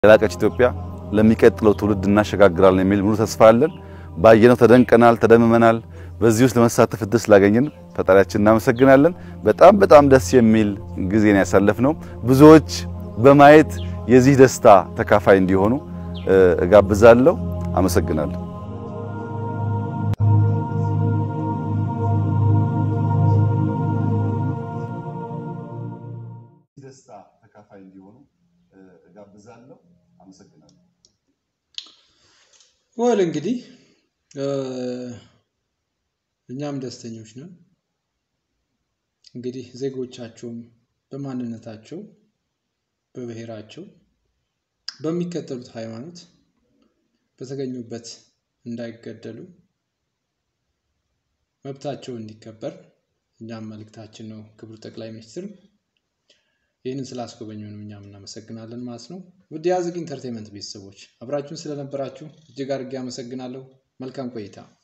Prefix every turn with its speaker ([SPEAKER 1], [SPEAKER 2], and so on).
[SPEAKER 1] የላቀች ኢትዮጵያ ለሚቀጥለው ትውልድ እናሸጋግራለን የሚል ሙሉ ተስፋ አለን። ባየነው ተደንቀናል፣ ተደምመናል። በዚህ ውስጥ ለመሳተፍ እድል ስላገኘን ፈጣሪያችን እናመሰግናለን። በጣም በጣም ደስ የሚል ጊዜን ያሳለፍነው ብዙዎች በማየት የዚህ ደስታ ተካፋይ እንዲሆኑ እጋብዛለሁ። አመሰግናለሁ። ደስታ ተካፋይ እንዲሆኑ እጋብዛለሁ። አመሰግናለሁ።
[SPEAKER 2] ወል እንግዲህ እኛም ደስተኞች ነን። እንግዲህ ዜጎቻቸውም በማንነታቸው በብሔራቸው በሚከተሉት ሃይማኖት በተገኙበት እንዳይገደሉ መብታቸው እንዲከበር እኛም መልእክታችን ነው። ክቡር ጠቅላይ ሚኒስትር ይህንን ስላስጎበኙን እኛም እናመሰግናለን ማለት ነው። ውድ የአዝግ ኢንተርቴንመንት ቤተሰቦች አብራችሁን ስለነበራችሁ እጅግ አድርጌ አመሰግናለሁ። መልካም ቆይታ